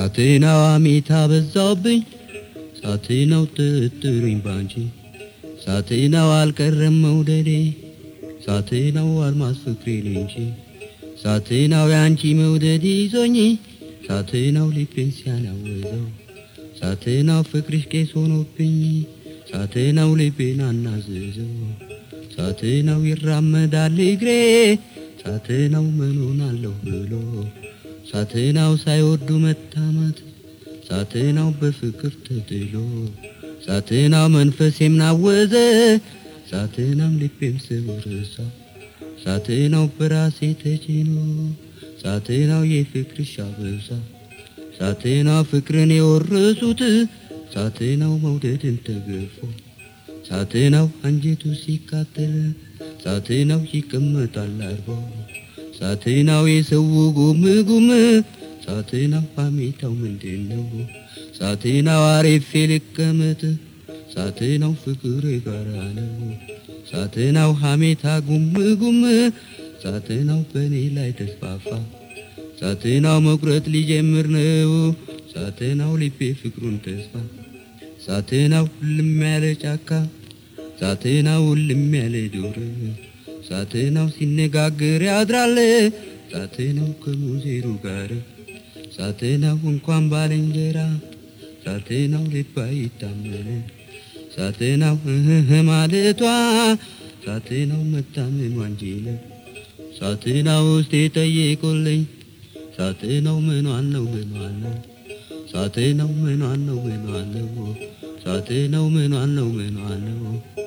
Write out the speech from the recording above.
ሳትናው አሜታ በዛብኝ ሳትናው ጥጥሩኝ ባንቺ ሳትናው አልቀረም መውደዴ ሳትናው አልማዝ ፍቅሬ እንጂ ሳትናው ያንቺ መውደድ ይዞኝ ሳትናው ልቤን ሲያናወዘው ሳትናው ፍቅርሽ ቄስ ሆኖብኝ ሳትናው ልቤን አናዘዘው ሳትናው ይራመዳል እግሬ ሳትናው መኖን አለሁ ብሎ ሳትናው ሳይወዱ መታማት ሳትናው በፍቅር ተጥሎ ሳትናው መንፈሴም ናወዘ ሳትናው ልቤም ስብርሳ ሳትናው በራሴ ተጭኖ ሳትናው የፍቅርሽ አበዛ ሳትናው ፍቅርን የወረሱት ሳትናው መውደድን ተገፎ ሳትናው አንጀቱ ሲቃጠል ሳትናው ይቀመጣል አርቦ ሳትናው የሰው ጉም ጉም ሳትናው ሐሜታው ምንድን ነው? ሳትናው አሬፌ ልቀመጥ ሳትናው ፍቅር የጋራ ነው። ሳትናው ሐሜታ ጉም ጉም ሳትናው በእኔ ላይ ተስፋፋ ሳትናው መቁረጥ ሊጀምር ነው። ሳትናው ልቤ ፍቅሩን ተስፋ ሳትናው ሁልም ያለ ጫካ ሳትናው ሁልም ያለ ዱር ሳትናው ሲነጋገር ያድራል ሳትናው ከሙዜሩ ጋር ሳትናው እንኳን ባልንጀራ ሳትናው ልባ ይታመን ሳትናው እህ ማለቷ ሳትናው መታመኗ እንጂ ነው። ሳትናው ውስጥ የጠየቁልኝ ሳትናው ምኗን ነው ምኗን ነው ሳትናው ምኗን ነው ምኗን ነው ሳትናው ምኗን ነው ምኗን ነው